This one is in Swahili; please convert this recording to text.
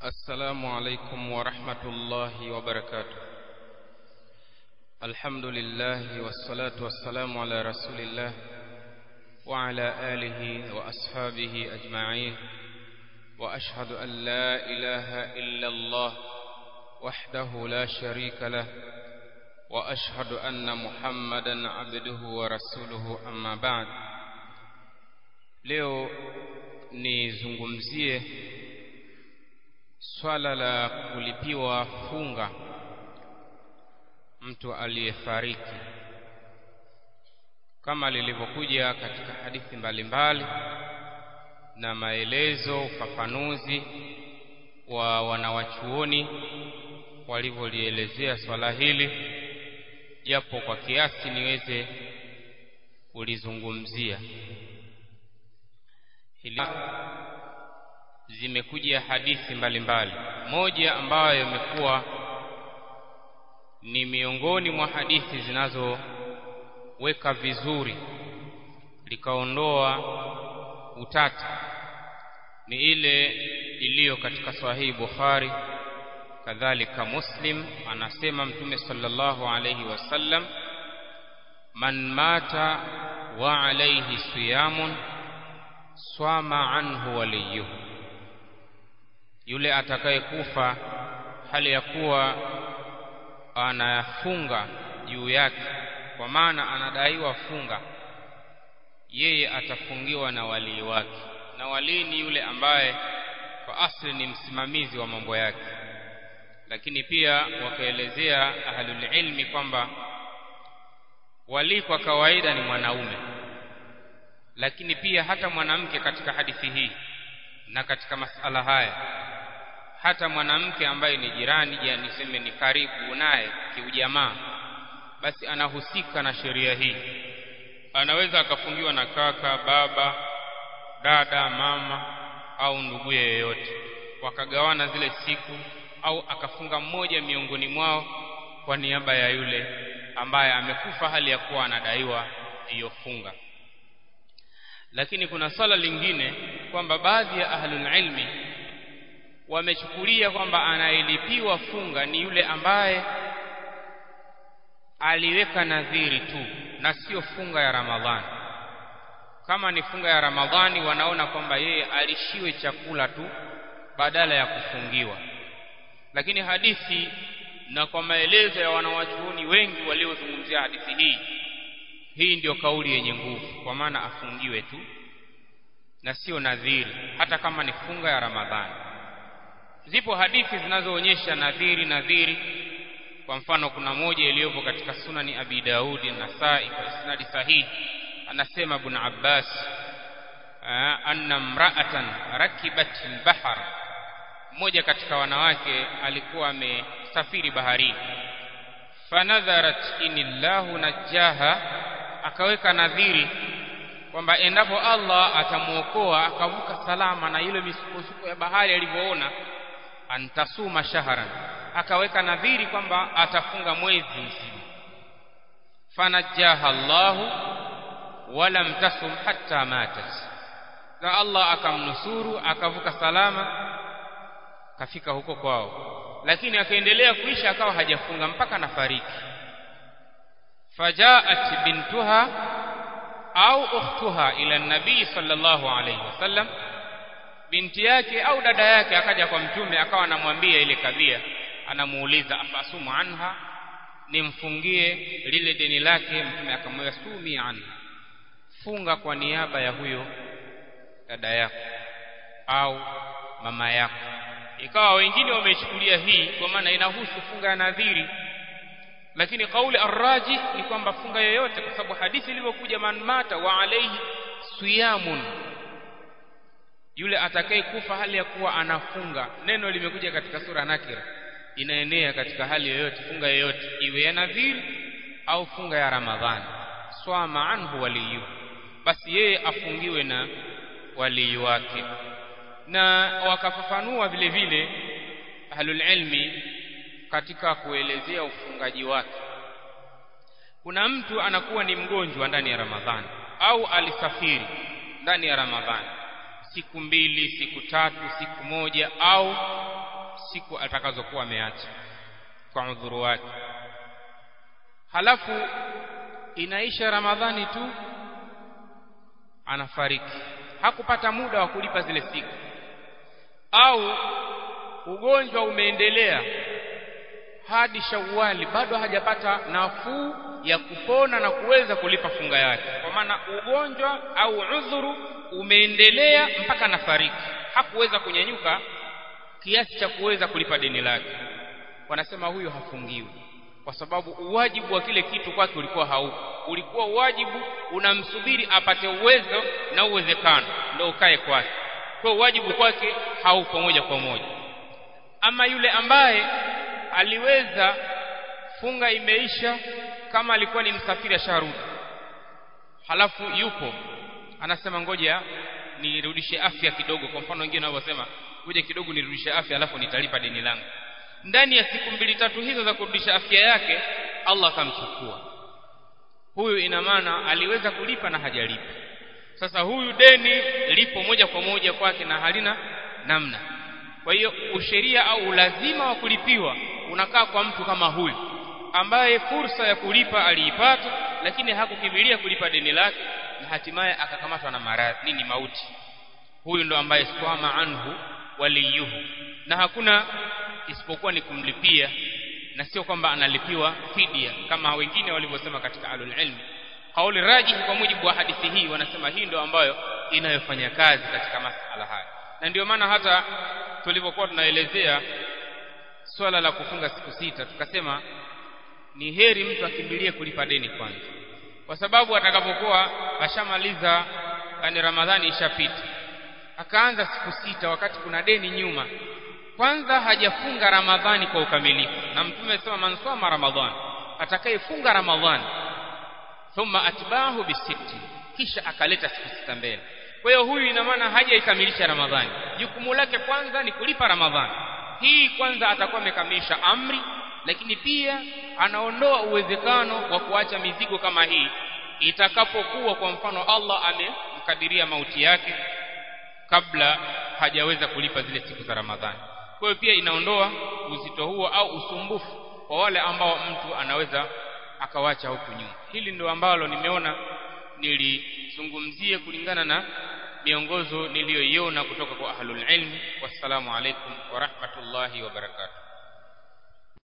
السلام عليكم ورحمة الله وبركاته الحمد لله والصلاة والسلام على رسول الله وعلى آله وأصحابه أجمعين وأشهد أن لا إله إلا الله وحده لا شريك له وأشهد أن محمدا عبده ورسوله أما بعد leo nizungumzie swala la kulipiwa funga mtu aliyefariki kama lilivyokuja katika hadithi mbalimbali na maelezo ufafanuzi wa wanawachuoni walivyolielezea swala hili japo kwa kiasi niweze kulizungumzia hili zimekuja hadithi mbalimbali mbali. moja ambayo imekuwa ni miongoni mwa hadithi zinazoweka vizuri likaondoa utata ni ile iliyo katika sahihi Bukhari kadhalika Muslim anasema mtume sallallahu alayhi wasallam man mata wa alayhi siyamun swama anhu waliyuhu yule atakayekufa hali ya kuwa anafunga juu yake kwa maana anadaiwa funga yeye atafungiwa na walii wake na walii ni yule ambaye kwa asli ni msimamizi wa mambo yake lakini pia wakaelezea ahlul ilmi kwamba walii kwa kawaida ni mwanaume lakini pia hata mwanamke katika hadithi hii na katika masala haya hata mwanamke ambaye ni jirani ya niseme ni karibu naye kiujamaa basi anahusika na sheria hii anaweza akafungiwa na kaka baba dada mama au ndugu yeyote wakagawana zile siku au akafunga mmoja miongoni mwao kwa niaba ya yule ambaye amekufa hali ya kuwa anadaiwa hiyo funga lakini kuna swala lingine kwamba baadhi ya ahlul ilmi wamechukulia kwamba anayelipiwa funga ni yule ambaye aliweka nadhiri tu na sio funga ya Ramadhani. Kama ni funga ya Ramadhani, wanaona kwamba yeye alishiwe chakula tu badala ya kufungiwa. Lakini hadithi na kwa maelezo ya wanawachuoni wengi waliozungumzia hadithi hii, hii ndiyo kauli yenye nguvu, kwa maana afungiwe tu na sio nadhiri, hata kama ni funga ya Ramadhani. Zipo hadithi zinazoonyesha nadhiri nadhiri. Kwa mfano, kuna moja iliyopo katika Sunani Abi Daudi na Nasai kwa isnadi sahihi, anasema Ibn Abbas anna mra'atan rakibat al-bahr, mmoja katika wanawake alikuwa amesafiri baharini, fanadharat inillahu najaha, akaweka nadhiri kwamba endapo Allah atamuokoa akavuka salama na ile misukosuko ya bahari alivyoona antasuma shahran akaweka nadhiri kwamba atafunga mwezi mzima fanajaha Allahu walam tasum hatta matat na Allah akamnusuru akavuka salama kafika huko kwao lakini akaendelea kuisha akawa hajafunga mpaka nafariki fajaat bintuha au ukhtuha ila nabii sallallahu alayhi wasallam binti yake au dada yake akaja kwa mtume akawa anamwambia ile kadhia anamuuliza afasumu anha nimfungie lile deni lake mtume akamwambia sumi anha funga kwa niaba ya huyo dada yako au mama yako ikawa wengine wamechukulia hii kwa maana inahusu funga ya nadhiri lakini kauli arraji ni kwamba funga yoyote kwa sababu hadithi ilivyokuja man mata wa alayhi siyamun yule atakaye kufa hali ya kuwa anafunga neno limekuja katika sura nakira inaenea katika hali yoyote funga yoyote iwe ya nadhiri au funga ya ramadhani swama anhu waliyu basi yeye afungiwe na walii wake na wakafafanua vile vile ahlul ilmi katika kuelezea ufungaji wake kuna mtu anakuwa ni mgonjwa ndani ya ramadhani au alisafiri ndani ya ramadhani siku mbili siku tatu siku moja au siku atakazokuwa ameacha kwa udhuru wake halafu inaisha ramadhani tu anafariki hakupata muda wa kulipa zile siku au ugonjwa umeendelea hadi Shawwali bado hajapata nafuu ya kupona na kuweza kulipa funga yake kwa maana ugonjwa au udhuru umeendelea mpaka nafariki hakuweza kunyanyuka kiasi cha kuweza kulipa deni lake wanasema huyo hafungiwi kwa sababu uwajibu wa kile kitu kwake ulikuwa haupo ulikuwa uwajibu unamsubiri apate uwezo na uwezekano ndio ukae kwake kwa uwajibu kwake haupo moja kwa moja ama yule ambaye aliweza funga imeisha kama alikuwa ni msafiri asharudi halafu yupo anasema ngoja nirudishe afya kidogo kwa mfano wengine wanavyosema ngoja kidogo nirudishe afya alafu nitalipa deni langu ndani ya siku mbili tatu hizo za kurudisha afya yake Allah akamchukua huyu ina maana aliweza kulipa na hajalipa sasa huyu deni lipo moja kwa moja kwake na halina namna kwa hiyo usheria au ulazima wa kulipiwa unakaa kwa mtu kama huyu ambaye fursa ya kulipa aliipata lakini hakukimbilia kulipa deni lake na hatimaye akakamatwa na maradhi nini mauti huyu ndo ambaye swama anhu waliyuhu na hakuna isipokuwa ni kumlipia na sio kwamba analipiwa fidia kama wengine walivyosema katika alul ilmi kauli rajihi kwa mujibu wa hadithi hii wanasema hii ndio ambayo inayofanya kazi katika masala haya na ndio maana hata tulipokuwa tunaelezea swala la kufunga siku sita tukasema ni heri mtu akimbilie kulipa deni kwanza kwa sababu atakapokuwa ashamaliza yani ramadhani ishapita akaanza siku sita wakati kuna deni nyuma kwanza hajafunga ramadhani kwa ukamilifu na mtume sema mansoma ramadhani atakayefunga ramadhani thumma atbahu bisitti kisha akaleta siku sita mbele kwa hiyo huyu ina maana hajaikamilisha ramadhani jukumu lake kwanza ni kulipa ramadhani hii kwanza atakuwa amekamilisha amri lakini pia anaondoa uwezekano wa kuacha mizigo kama hii itakapokuwa kwa mfano Allah amemkadiria mauti yake kabla hajaweza kulipa zile siku za Ramadhani. Kwa hiyo pia inaondoa uzito huo au usumbufu kwa wale ambao mtu anaweza akawacha huku nyuma. Hili ndio ambalo nimeona nilizungumzie kulingana na miongozo niliyoiona kutoka kwa ahlul ilmi. Wassalamu alaikum wa rahmatullahi wa barakatuh.